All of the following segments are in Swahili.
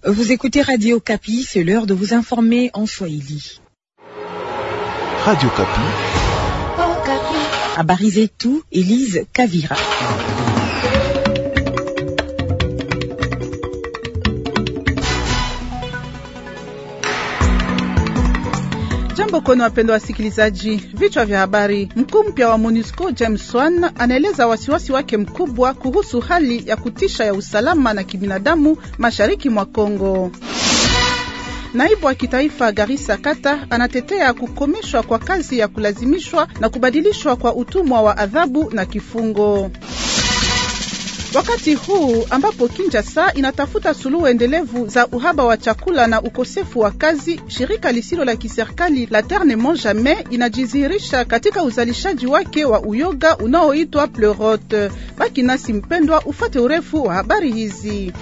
Vous écoutez Radio Kapi, c'est l'heure de vous informer en Swahili. Radio Kapi. Habari zetu, Elise Kavira. Jambo kwenu wapendwa wasikilizaji, vichwa vya habari. Mkuu mpya wa MONUSCO James Swan anaeleza wasiwasi wake mkubwa kuhusu hali ya kutisha ya usalama na kibinadamu mashariki mwa Kongo. Naibu wa kitaifa Garissa Kata anatetea kukomeshwa kwa kazi ya kulazimishwa na kubadilishwa kwa utumwa wa adhabu na kifungo. Wakati huu ambapo Kinshasa inatafuta suluhu endelevu za uhaba wa chakula na ukosefu wa kazi, shirika lisilo la kiserikali la Terre ne mange jamais inajidhihirisha katika uzalishaji wake wa uyoga unaoitwa Pleurote. Baki nasi mpendwa, ufate urefu wa habari hizi.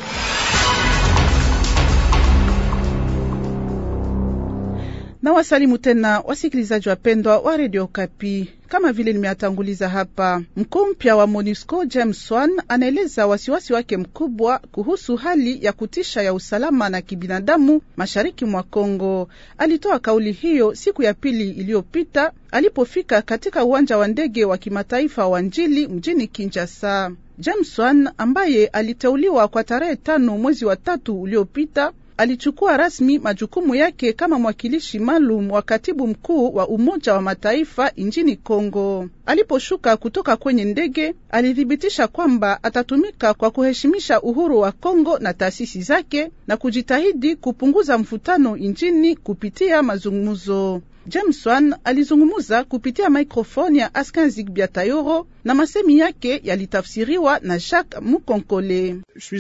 Na wasalimu tena wasikilizaji wapendwa wa redio Kapi. Kama vile nimeatanguliza hapa, mkuu mpya wa MONUSCO James Swan anaeleza wasiwasi wake mkubwa kuhusu hali ya kutisha ya usalama na kibinadamu mashariki mwa Kongo. Alitoa kauli hiyo siku ya pili iliyopita alipofika katika uwanja wa ndege wa kimataifa wa Njili mjini Kinshasa. James Swan ambaye aliteuliwa kwa tarehe tano mwezi wa tatu uliopita alichukua rasmi majukumu yake kama mwakilishi maalum wa katibu mkuu wa Umoja wa Mataifa nchini Kongo. Aliposhuka kutoka kwenye ndege, alithibitisha kwamba atatumika kwa kuheshimisha uhuru wa Kongo na taasisi zake na kujitahidi kupunguza mvutano nchini kupitia mazungumzo. James Wan alizungumuza kupitia maikrofoni ya Askin Zigbia Tayoro na masemi yake yalitafsiriwa na Jacques Mukonkole.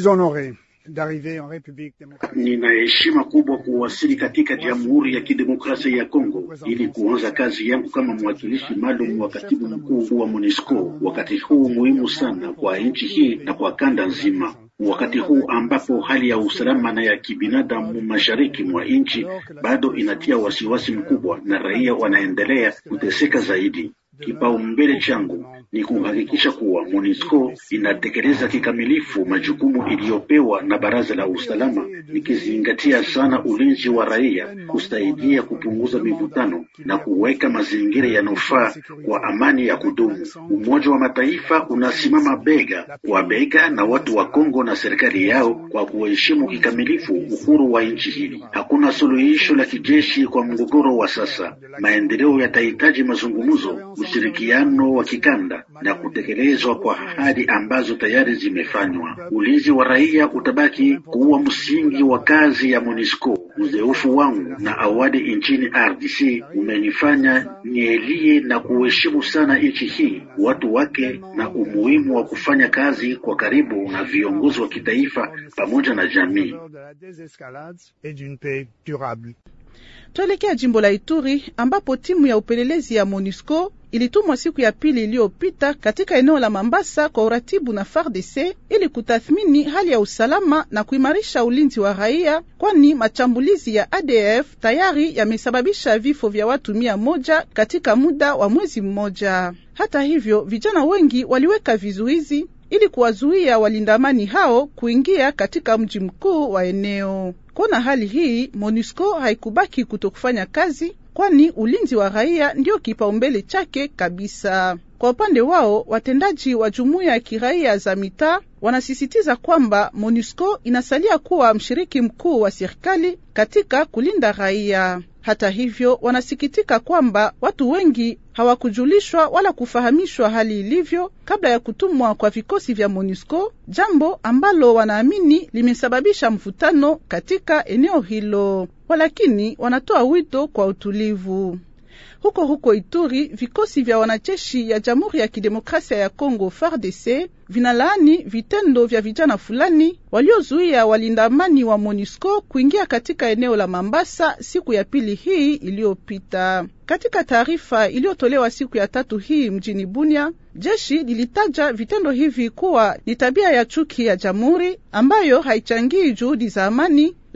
Nina heshima kubwa kuwasili katika Jamhuri ya Kidemokrasia ya Kongo ili kuanza kazi yangu kama mwakilishi maalum wa katibu mkuu wa MONUSCO wakati huu muhimu sana kwa nchi hii na kwa kanda nzima, wakati huu ambapo hali ya usalama na ya kibinadamu mashariki mwa nchi bado inatia wasiwasi mkubwa na raia wanaendelea kuteseka zaidi. Kipaumbele changu ni kuhakikisha kuwa MONUSCO inatekeleza kikamilifu majukumu iliyopewa na Baraza la Usalama, ikizingatia sana ulinzi wa raia, kusaidia kupunguza mivutano na kuweka mazingira yanayofaa kwa amani ya kudumu. Umoja wa Mataifa unasimama bega kwa bega na watu wa Kongo na serikali yao kwa kuheshimu kikamilifu uhuru wa nchi hili. Hakuna suluhisho la kijeshi kwa mgogoro wa sasa. Maendeleo yatahitaji mazungumzo, ushirikiano wa kikanda na kutekelezwa kwa ahadi ambazo tayari zimefanywa. Ulinzi wa raia utabaki kuwa msingi wa kazi ya MONUSCO. Uzoefu wangu na awali nchini RDC umenifanya nielie na kuheshimu sana nchi hii, watu wake, na umuhimu wa kufanya kazi kwa karibu na viongozi wa kitaifa pamoja na jamii. Tuelekea jimbo la Ituri ambapo timu ya upelelezi ya MONUSCO ilitumwa siku ya pili iliyopita katika eneo la Mambasa kwa uratibu na FARDC ili kutathmini hali ya usalama na kuimarisha ulinzi wa raia, kwani machambulizi ya ADF tayari yamesababisha vifo vya watu mia moja katika muda wa mwezi mmoja. Hata hivyo, vijana wengi waliweka vizuizi ili kuwazuia walinda amani hao kuingia katika mji mkuu wa eneo. Kuona hali hii, MONUSCO haikubaki kutokufanya kazi, kwani ulinzi wa raia ndio kipaumbele chake kabisa. Kwa upande wao, watendaji wa jumuiya ya kiraia za mitaa wanasisitiza kwamba MONUSCO inasalia kuwa mshiriki mkuu wa serikali katika kulinda raia. Hata hivyo, wanasikitika kwamba watu wengi hawakujulishwa wala kufahamishwa hali ilivyo kabla ya kutumwa kwa vikosi vya MONUSCO, jambo ambalo wanaamini limesababisha mvutano katika eneo hilo. Walakini wanatoa wito kwa utulivu. Huko huko Ituri, vikosi vya wanajeshi ya Jamhuri ya Kidemokrasia ya Kongo FARDC vinalaani vitendo vya vijana fulani waliozuia walinda amani wa MONUSCO kuingia katika eneo la Mambasa siku ya pili hii iliyopita. Katika taarifa iliyotolewa siku ya tatu hii mjini Bunia, jeshi lilitaja vitendo hivi kuwa ni tabia ya chuki ya jamhuri ambayo haichangii juhudi za amani,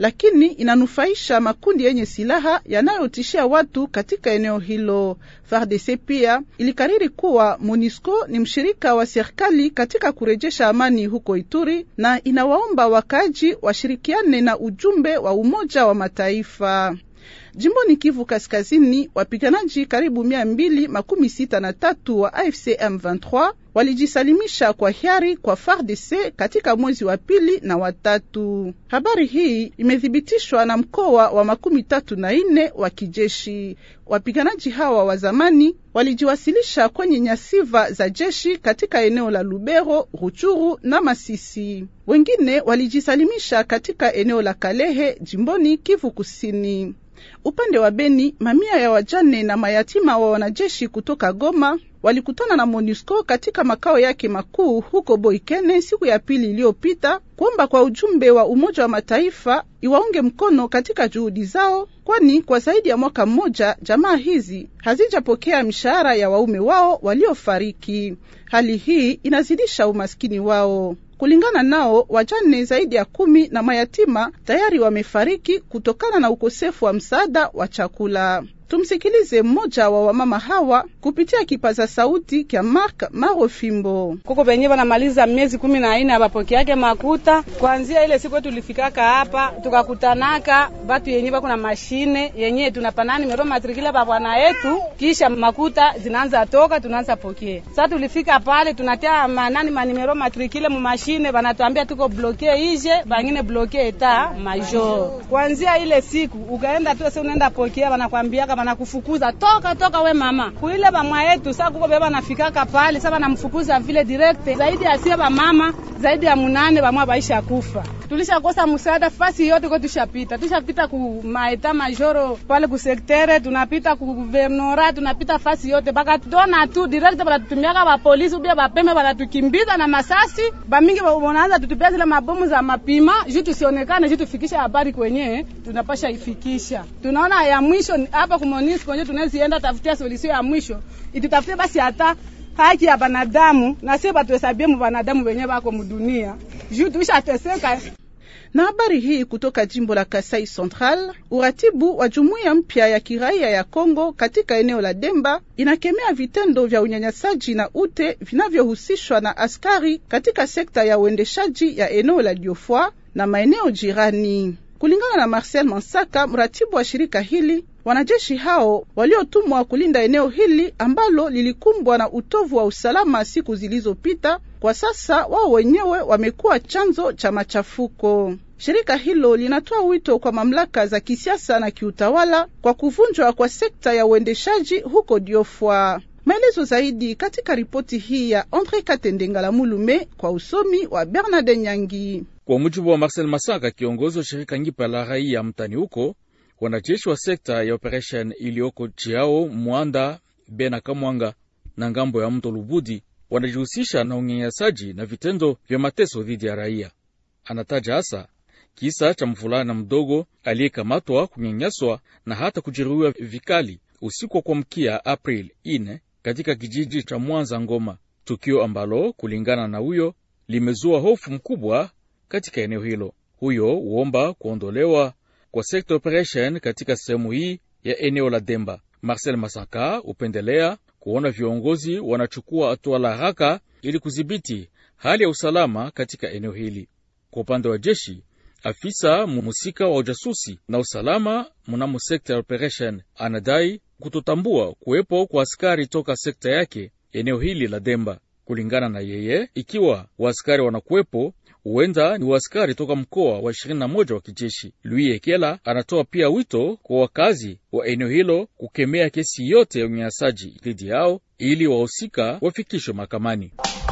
lakini inanufaisha makundi yenye silaha yanayotishia watu katika eneo hilo. FARDC pia ilikariri kuwa MONUSCO ni mshirika wa serikali katika kurejesha amani huko Ituri na inawaomba wakaji washirikiane na ujumbe wa Umoja wa Mataifa. Jimboni Kivu Kaskazini, wapiganaji karibu mia mbili makumi sita na tatu wa AFC M23 walijisalimisha kwa hiari kwa FARDC katika mwezi wa pili na watatu. Habari hii imethibitishwa na mkoa wa makumi tatu na nne wa kijeshi. Wapiganaji hawa wa zamani walijiwasilisha kwenye nyasiva za jeshi katika eneo la Lubero, Ruchuru na Masisi. Wengine walijisalimisha katika eneo la Kalehe, jimboni Kivu Kusini. Upande wa Beni, mamia ya wajane na mayatima wa wanajeshi kutoka Goma walikutana na MONUSCO katika makao yake makuu huko Boikene siku ya pili iliyopita kuomba kwa ujumbe wa Umoja wa Mataifa iwaunge mkono katika juhudi zao, kwani kwa zaidi ya mwaka mmoja jamaa hizi hazijapokea mishahara ya waume wao waliofariki. Hali hii inazidisha umaskini wao. Kulingana nao, wajane zaidi ya kumi na mayatima tayari wamefariki kutokana na ukosefu wa msaada wa chakula. Tumsikilize mmoja wa wamama hawa kupitia kipaza sauti kya Mark Marofimbo. kuko benye banamaliza miezi kumi na ine abapokeake makuta. Kwanzia ile siku tulifikaka hapa tukakutanaka batu yenye bako na mashine yenye tunapana nimero matrikile ba bwana yetu, kisha makuta zinaanza toka, tunaanza pokea. Sasa tulifika pale tunatia manani manimero matrikile mu mashine, banatuambia tuko bloke ije, bangine bloke eta major. Kwanzia ile siku ukaenda tu sasa unaenda pokea, banakwambia banakufukuza toka toka, we mama kuile bamwa yetu. Sasa kuko beba nafikaka pale sasa banamfukuza vile direct, zaidi ya sie bamama zaidi ya munane bamwa baisha kufa. Tulishakosa msaada fasi yote kwa tushapita, tushapita ku maeta majoro pale ku sektere, tunapita ku guvernora, tunapita fasi yote baka tuona tu direct, banatutumiaka ba polisi ubia bapeme, banatukimbiza na masasi bamingi, wanaanza tutupia zile mabomu za mapima juu tusionekane, juu tufikisha habari kwenye tunapasha ifikisha. Tunaona ya mwisho hapa ku MONUSCO kwenye tunazienda tafutia solution ya mwisho, itutafutie basi hata haki ya banadamu na sie batuhesabie mu banadamu wenye bako mudunia juu tuishateseka. Na habari hii kutoka jimbo la Kasai Central, uratibu wa jumuiya mpya ya kiraia ya Kongo katika eneo la Demba inakemea vitendo vya unyanyasaji na ute vinavyohusishwa na askari katika sekta ya uendeshaji ya eneo la Diofwa na maeneo jirani. Kulingana na Marcel Mansaka, mratibu wa shirika hili, wanajeshi hao waliotumwa kulinda eneo hili ambalo lilikumbwa na utovu wa usalama siku zilizopita, kwa sasa wao wenyewe wamekuwa chanzo cha machafuko. Shirika hilo linatoa wito kwa mamlaka za kisiasa na kiutawala kwa kuvunjwa kwa sekta ya uendeshaji huko Diofwa. Maelezo zaidi katika ripoti hii ya Andre Katendengala Mulume kwa usomi wa Bernard Nyangi. Kwa mujibu wa Marcel Masaka, kiongozi wa shirika ngipa la raia mtani huko, wanajeshi wa sekta ya operation iliyoko Chiao, Mwanda, Bena, Kamwanga na ngambo ya mto Lubudi wanajihusisha na unyanyasaji na vitendo vya mateso dhidi ya raia. Anataja hasa kisa cha mvulana mdogo aliyekamatwa, kunyanyaswa na hata kujeruhiwa vikali usiku wa kuamkia April ine katika kijiji cha Mwanza Ngoma, tukio ambalo kulingana na huyo limezua hofu mkubwa katika eneo hilo. Huyo huomba kuondolewa kwa sekta operation katika sehemu hii ya eneo la Demba. Marcel Masaka hupendelea kuona viongozi wanachukua hatua la haraka ili kudhibiti hali ya usalama katika eneo hili. Kwa upande wa jeshi, afisa muhusika wa ujasusi na usalama mnamo sekta ya operation anadai kutotambua kuwepo kwa askari toka sekta yake eneo hili la Demba. Kulingana na yeye, ikiwa waaskari wanakuwepo huenda ni waaskari toka mkoa wa 21 wa kijeshi. Louis Ekela anatoa pia wito kwa wakazi wa eneo hilo kukemea kesi yote ya unyanyasaji dhidi yao ili wahusika wafikishwe mahakamani.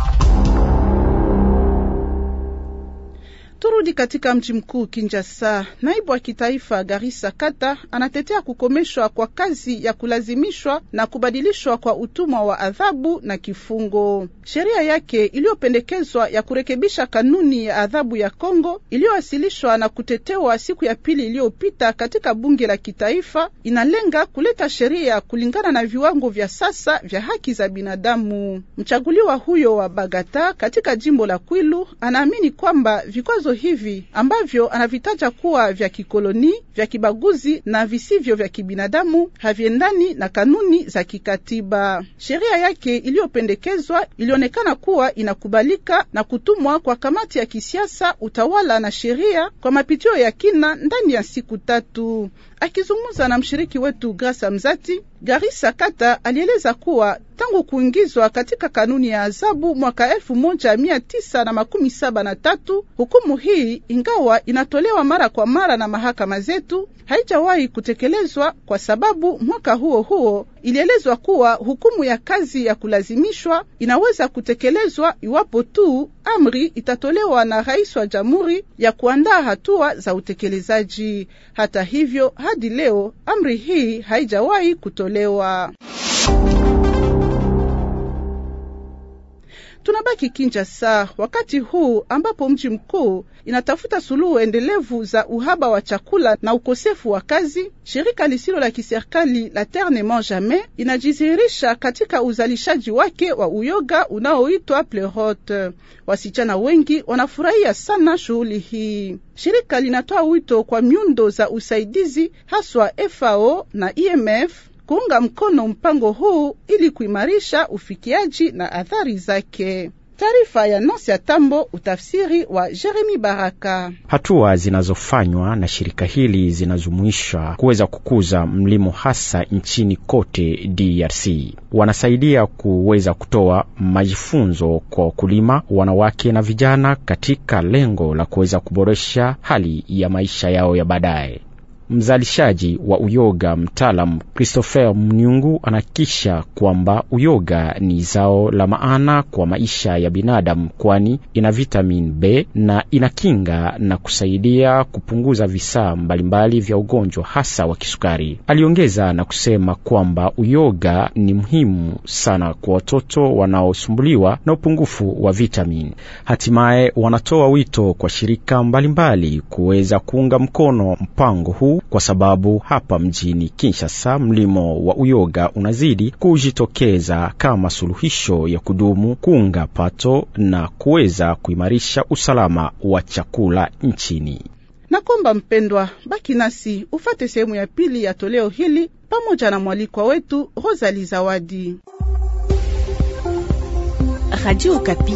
Turudi katika mji mkuu Kinshasa. Naibu wa kitaifa Garissa Kata anatetea kukomeshwa kwa kazi ya kulazimishwa na kubadilishwa kwa utumwa wa adhabu na kifungo. Sheria yake iliyopendekezwa ya kurekebisha kanuni ya adhabu ya Kongo iliyowasilishwa na kutetewa siku ya pili iliyopita katika bunge la kitaifa inalenga kuleta sheria kulingana na viwango vya sasa vya haki za binadamu. Mchaguliwa huyo wa Bagata katika jimbo la Kwilu anaamini kwamba vikwazo vikwazo hivi ambavyo anavitaja kuwa vya kikoloni, vya kibaguzi na visivyo vya kibinadamu haviendani na kanuni za kikatiba. Sheria yake iliyopendekezwa ilionekana kuwa inakubalika na kutumwa kwa kamati ya kisiasa, utawala na sheria kwa mapitio ya kina ndani ya siku tatu. Akizungumza na mshiriki wetu Grasa Mzati, Garissa Kata alieleza kuwa tangu kuingizwa katika kanuni ya adhabu mwaka elfu moja mia tisa na makumi saba na tatu hukumu hii ingawa inatolewa mara kwa mara na mahakama zetu haijawahi kutekelezwa, kwa sababu mwaka huo huo ilielezwa kuwa hukumu ya kazi ya kulazimishwa inaweza kutekelezwa iwapo tu amri itatolewa na rais wa jamhuri ya kuandaa hatua za utekelezaji. Hata hivyo, hadi leo amri hii haijawahi kutolewa. Tunabaki Kinshasa wakati huu ambapo mji mkuu inatafuta suluhu endelevu za uhaba wa chakula na ukosefu wa kazi. Shirika lisilo la kiserikali la Terre ne mange jamais inajidhihirisha katika uzalishaji wake wa uyoga unaoitwa Pleurot. Wasichana wengi wanafurahia sana shughuli hii. Shirika linatoa wito kwa miundo za usaidizi haswa FAO na IMF kuunga mkono mpango huu ili kuimarisha ufikiaji na athari zake. Taarifa ya Nosi ya Tambo, utafsiri wa Jeremi Baraka. Hatua zinazofanywa na shirika hili zinajumuisha kuweza kukuza mlimo hasa nchini kote DRC. Wanasaidia kuweza kutoa majifunzo kwa wakulima, wanawake na vijana katika lengo la kuweza kuboresha hali ya maisha yao ya baadaye. Mzalishaji wa uyoga mtaalam Christopher Mnyungu anakisha kwamba uyoga ni zao la maana kwa maisha ya binadamu, kwani ina vitamin B na inakinga na kusaidia kupunguza visaa mbalimbali vya ugonjwa hasa wa kisukari. Aliongeza na kusema kwamba uyoga ni muhimu sana kwa watoto wanaosumbuliwa na upungufu wa vitamin. Hatimaye wanatoa wito kwa shirika mbalimbali kuweza kuunga mkono mpango huu kwa sababu hapa mjini Kinshasa mlimo wa uyoga unazidi kujitokeza kama suluhisho ya kudumu kuunga pato na kuweza kuimarisha usalama wa chakula nchini. Na kwamba mpendwa, baki nasi ufate sehemu ya pili ya toleo hili pamoja na mwalikwa wetu Rosalie Zawadi. Radio Okapi,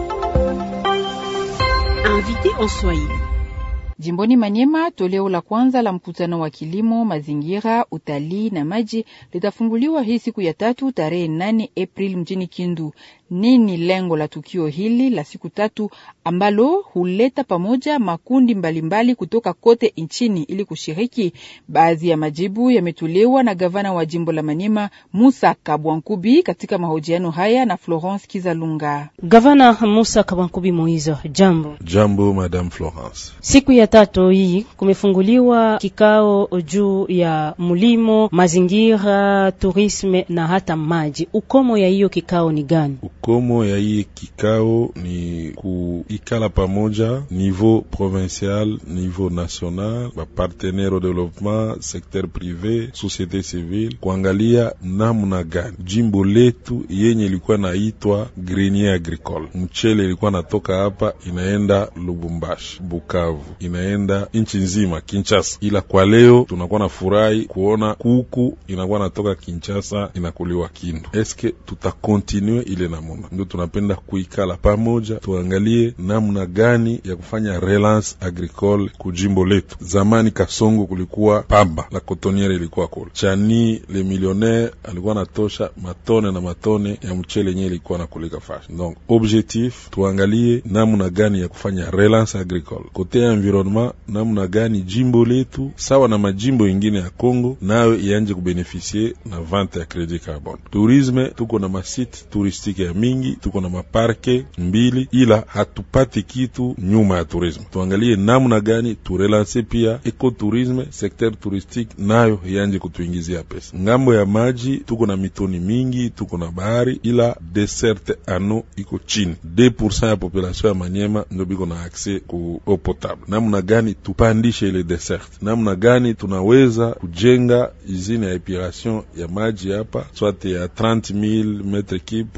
invité en Swahili. Jimboni Manyema, toleo la kwanza la mkutano wa kilimo, mazingira, utalii na maji litafunguliwa hii siku ya tatu tarehe nane Aprili mjini Kindu. Nini lengo la tukio hili la siku tatu ambalo huleta pamoja makundi mbalimbali mbali kutoka kote nchini ili kushiriki? Baadhi ya majibu yametolewa na gavana wa jimbo la Manyema Musa Kabwankubi katika mahojiano haya na Florence Kizalunga. Gavana Musa Kabwankubi Moizo, jambo. Jambo Madame Florence. Siku ya tatu hii kumefunguliwa kikao juu ya mulimo, mazingira, turisme na hata maji. Ukomo ya hiyo kikao ni gani? Ukomo ya hii kikao ni kuikala pamoja niveau provincial, niveau national, ba partenaire au development, secteur privé, société civile, kuangalia namna gani jimbo letu yenye ilikuwa naitwa grenier agricole, mchele ilikuwa natoka hapa inaenda Lubumbashi, Bukavu, inaenda nchi nzima Kinshasa, ila kwa leo tunakuwa na furahi kuona kuku inakuwa natoka Kinshasa inakuliwa Kindu. Eske tutakontinue ile namuna? Ndio tunapenda kuikala pamoja, tuangalie namna gani ya kufanya relance agricole kujimbo letu. Zamani Kasongo kulikuwa pamba la kotoniere ilikuwa kule chani, le millionnaire alikuwa natosha matone na matone ya mchele yenye ilikuwa nakulika fashi. Donc objectif tuangalie namna gani ya kufanya relance agricole kote ya environnement, namna gani jimbo letu sawa na majimbo ingine ya Kongo nayo ianje kubenefisie na vente ya credit carbone. Tourisme tuko na masite turistike ya mingi, tuko na maparke mbili, ila hatupati kitu nyuma ya tourisme. Tuangalie namna gani turelanse pia ekotourisme, secteur touristique nayo ianje kutuingizia pesa. Ngambo ya maji tuko na mitoni mingi, tuko na bahari, ila deserte ano iko chini. 2% ya population ya Manyema ndio biko na accès ku eau potable. Namna gani tupandishe ile desert? Namna gani tunaweza kujenga usine ya epuration ya maji hapa, soit ya 30000 metre cube, pourquoi pas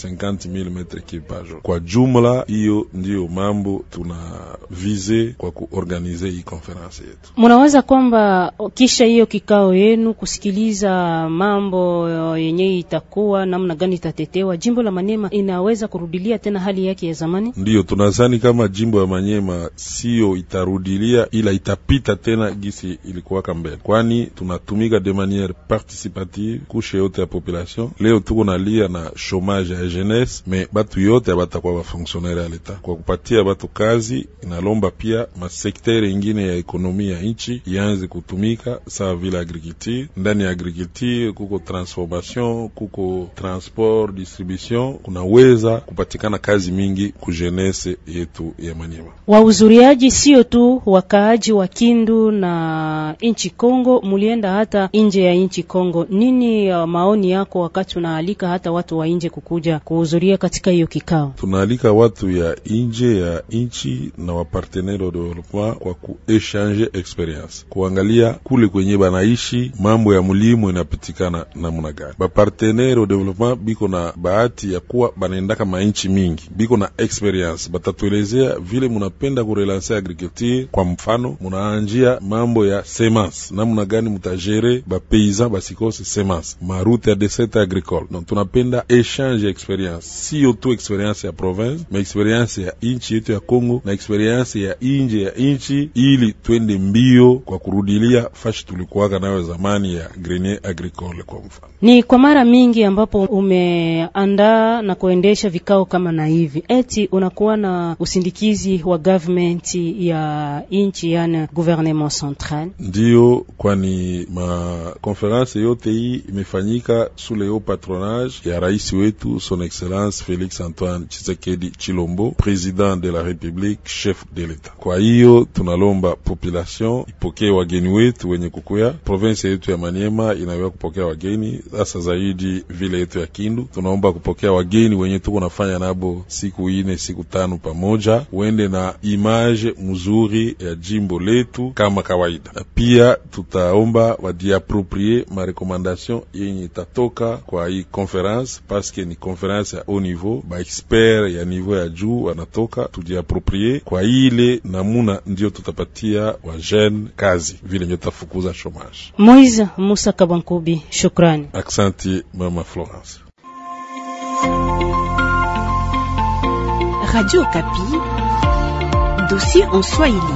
50000 metre cube par jour. Kwa jumla, hiyo ndiyo mambo tuna vize kwa kuorganize hii konferansi yetu. Munaweza kwamba kisha hiyo kikao yenu kusikiliza mambo yenye itakuwa namna gani itatetewa, jimbo la Manyema inaweza kurudilia tena hali yake ya zamani? Ndiyo tunazani kama jimbo ya Manyema siyo itarudilia, ila itapita tena gisi ilikuwaka mbele, kwani tunatumika de maniere participative kushe yote ya population. Leo tuko nalia na chomage ya jeunesse, me batu yote abatakuwa bafonksionnaire ya leta. Kwa kupatia batu kazi, inalomba pia masektere ingine ya ekonomi ya nchi ianze kutumika sawa vile agriculture. Ndani ya agriculture kuko transformation, kuko transport, distribution, kunaweza kupatikana kazi mingi ku jeunesse yetu ya Manyema. Wahudhuriaji sio tu wakaaji wa Kindu na nchi Kongo, mulienda hata nje ya nchi Kongo. Nini uh, maoni yako wakati unaalika hata watu wa nje kukuja kuhudhuria katika hiyo kikao? Tunaalika watu ya nje ya nchi na wapartenere wa development kwa kuechange experience, kuangalia kule kwenye banaishi mambo ya mulimo inapitikana namna gani. Bapartenere wa development biko na bahati ya kuwa banaendaka mainchi mingi, biko na experience, batatuelezea vile munapenda kurelanse agriculture. Kwa mfano, munaanjia mambo ya semence, namna gani mutajere bapaysan basikose semence, marute ya desert agricole. Donc tunapenda echange experience, sio tu experience ya province, ma experience ya inchi yetu ya Congo na experience ya inje ya inchi, ili twende mbio kwa kurudilia fashi tulikuwaka nayo zamani ya grenier agricole. Kwa mfano, ni kwa mara mingi ambapo umeandaa na kuendesha vikao kama na hivi, eti unakuwa na usindikizi wa government ya inchi, yani gouvernement central. Ndiyo, kwani makonferanse yote hii imefanyika sous le patronage ya rais wetu son excellence Felix Antoine Tshisekedi Chilombo, president de la republique, chef de l'etat. Kwa hiyo tunalomba population ipokee wageni wetu wenye kukuya. Province yetu ya Maniema inaweza kupokea wageni, sasa zaidi vile yetu ya Kindu tunaomba kupokea wageni wenye tuko nafanya nabo siku ine siku tano pamoja, wende na image mzuri ya jimbo letu kama kawaida. Pia tutaomba wadiaproprie marekomandation yenye itatoka kwa hii conference, paske ni conference ya haut niveau, ba expert ya niveau ya juu wanatoka, tujiaproprie kwa ile namuna, ndio tutapatia wa jeune kazi, vile ndio tutafukuza chomage. Moise Musa Kabankubi, shukrani. Aksanti mama Florence. Radio Kapi, dossier en Swahili.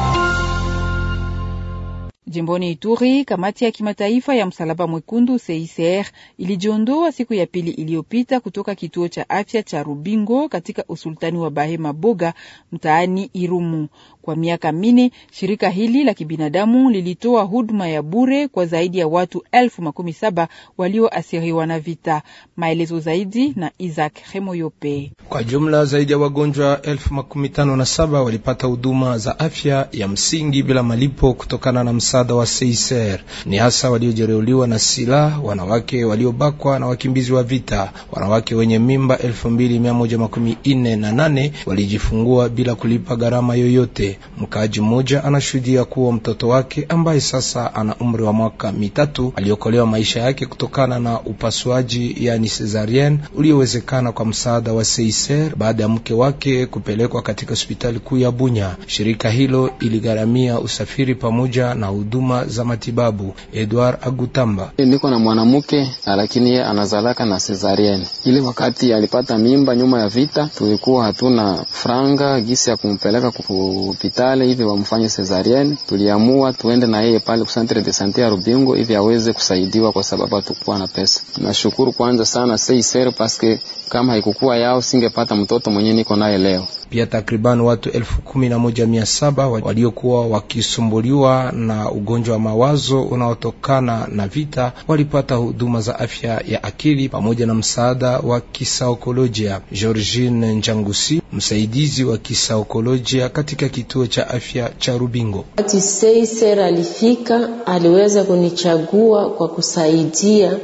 Jimboni Ituri, kamati ya kimataifa ya msalaba mwekundu CICR ilijiondoa siku ya pili iliyopita kutoka kituo cha afya cha Rubingo katika usultani wa Bahema Boga mtaani Irumu. Kwa miaka minne shirika hili la kibinadamu lilitoa huduma ya bure kwa zaidi ya watu elfu makumi saba walioathiriwa na vita. Maelezo zaidi na Isaac Hemoyope. Kwa jumla zaidi ya wagonjwa elfu makumi tano na saba walipata huduma za afya ya msingi bila malipo kutokana na msaada wa CICR. Ni hasa waliojeruhiwa na silaha, wanawake waliobakwa na wakimbizi wa vita. Wanawake wenye mimba elfu mbili mia moja makumi nne na nane walijifungua bila kulipa gharama yoyote. Mkaaji mmoja anashuhudia kuwa mtoto wake ambaye sasa ana umri wa mwaka mitatu aliokolewa maisha yake kutokana na upasuaji yani cesarienne uliowezekana kwa msaada wa CICR baada ya mke wake kupelekwa katika hospitali kuu ya Bunya. Shirika hilo iligharamia usafiri pamoja na huduma za matibabu. Edward Agutamba: niko na mwanamke lakini yeye anazalaka na cesarienne. Ile wakati alipata mimba nyuma ya vita, tulikuwa hatuna franga gisi ya kumpeleka hospitali hivi wamfanye cesarienne. Tuliamua tuende na yeye pale centre de sante ya Rubingo hivi aweze kusaidiwa, kwa sababu hatukuwa na pesa. Nashukuru kwanza sana CICR paske kama haikukuwa yao singepata mtoto mwenye niko naye leo. Pia takriban watu elfu kumi na moja mia saba waliokuwa wakisumbuliwa na ugonjwa wa mawazo unaotokana na vita walipata huduma za afya ya akili pamoja na msaada wa kisaikolojia. Georgine Njangusi, msaidizi wa kisaikolojia katika kituo cha afya cha Rubingo: wakati Seiser alifika, aliweza kunichagua kwa kusaidia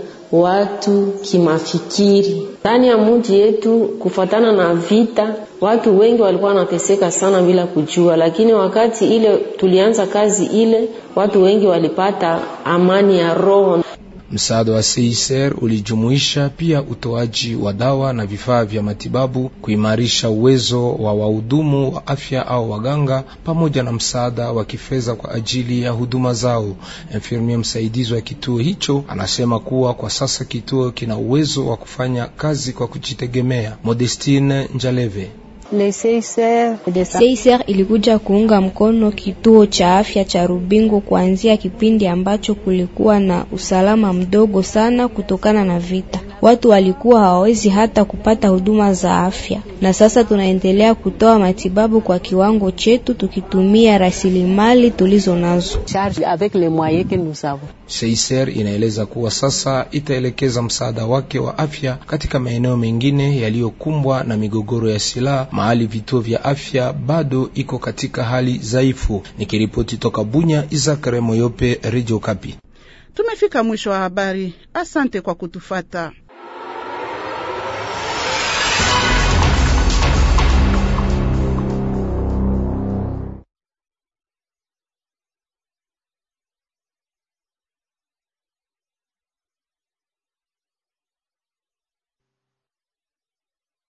watu kimafikiri ndani ya mji yetu. Kufuatana na vita, watu wengi walikuwa wanateseka sana bila kujua, lakini wakati ile tulianza kazi ile, watu wengi walipata amani ya roho. Msaada wa CICR ulijumuisha pia utoaji wa dawa na vifaa vya matibabu, kuimarisha uwezo wa wahudumu wa afya au waganga, pamoja na msaada wa kifedha kwa ajili ya huduma zao. Infirmia msaidizi wa kituo hicho anasema kuwa kwa sasa kituo kina uwezo wa kufanya kazi kwa kujitegemea. Modestine Njaleve CICR ilikuja kuunga mkono kituo cha afya cha Rubingo kuanzia kipindi ambacho kulikuwa na usalama mdogo sana kutokana na vita. Watu walikuwa hawawezi hata kupata huduma za afya, na sasa tunaendelea kutoa matibabu kwa kiwango chetu tukitumia rasilimali tulizo nazo. CICR inaeleza kuwa sasa itaelekeza msaada wake wa afya katika maeneo mengine yaliyokumbwa na migogoro ya silaha, mahali vituo vya afya bado iko katika hali dhaifu. Nikiripoti toka Bunya, Izakare Moyope, Radio Kapi. Tumefika mwisho wa habari. Asante kwa kutufata.